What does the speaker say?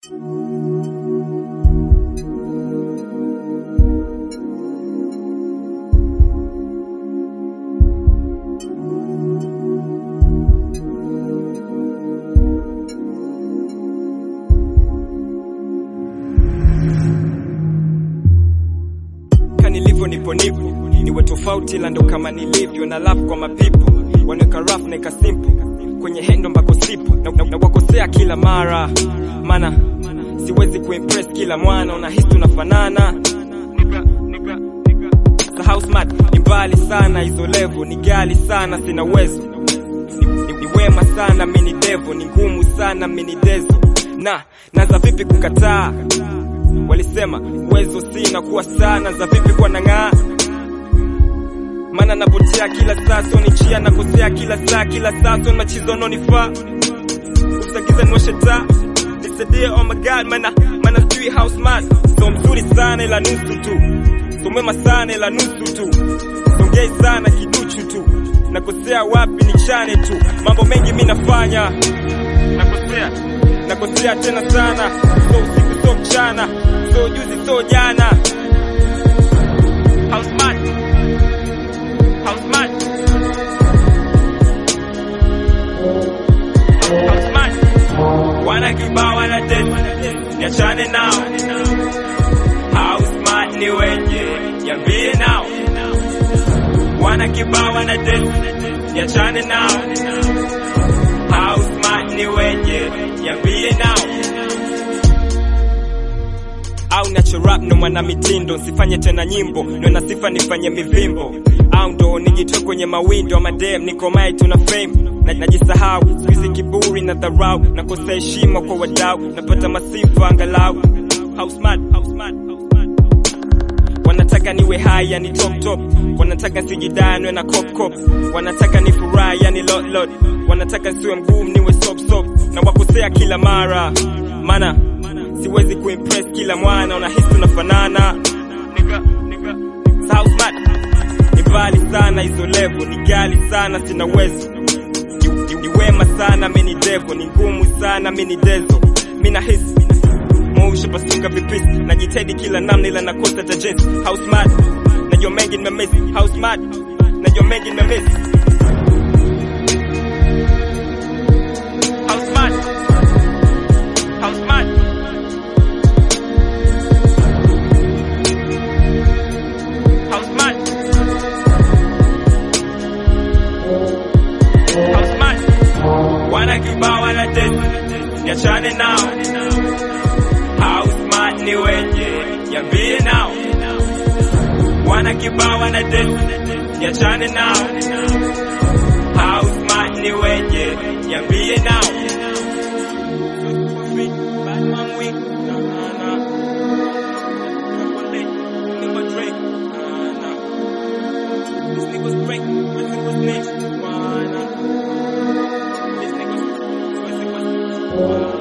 Kanilivyo nipo nipo, niwe tofauti la ndo kama nilivyo na love kwa mapipo, wanaweka rough na ika simple kwenye hendo mbako sipo na, na, na wakosea kila mara, mana siwezi kuimpress kila mwana, unahisi tunafanana Nigga, nigga, nigga. Sahau smart ni mbali sana, hizo level ni gali sana, sina uwezo ni, ni, ni wema sana, mini devo ni ngumu sana, mini dezo na naza vipi kukataa Walisema uwezo sina kuwa sana za vipi kwa nang'aa, mana napotea kila saa, so ni chia nakosea kila saa, kila saa so machizo nonifaa usagiza niwashe taa nisaidie, oh my god, mana mana sijui how smart, so mzuri sana ila nusu tu, so mwema sana ila nusu tu, songei sana kiduchu tu, nakosea wapi nichane tu, mambo mengi mi nafanya nakosea nakosea tena sana, so usiku so mchana, so juzi so jana. How smart, how smart, how smart. Wana kibao wana test, niachane nao. How smart ni wenye, niambie nao. Wana kibao wana test, niachane nao. How smart ni wenye, niambie nao au nacho rap ndo mwana mitindo, sifanye tena nyimbo, ndo na sifa nifanye mivimbo, au ndo nijitoe kwenye mawindo ama dem, niko mai tuna fame na najisahau, sikuizi kiburi na dharau, nakosa heshima kwa wadau, napata masifa angalau. How smart, how smart, how smart. Wanataka niwe high yani top top, wanataka sijidanwe na cop cop, wanataka ni furahi yani lot lot, wanataka siwe mgumu niwe sop sop, na wakosea kila mara, mana siwezi kuimpress kila mwana, unahisi tunafanana. Nigga, nigga. So how smart ni mbali sana, hizo level ni gali sana, sina uwezo ni, ni, ni wema sana, mimi ni devo, ni ngumu sana, mimi ni dezo, mimi nahisi moyo pasuka vipisi, najitahidi kila namna, ila nakosa ta jinsi. How smart najua mengi nimemiss, how smart najua mengi nimemiss. How smart, how smart How smart? How smart? Wana kibao wana test, niachane nao. How smart ni wenye, niambie nao. Wana kibao wana test, niachane nao. How smart ni wenye, niambie nao. Bad man weak, nah, nah, nah. Nigga Drake, nah, nah. This nigga's break. This nigga's next. This nigga's. This nigga's.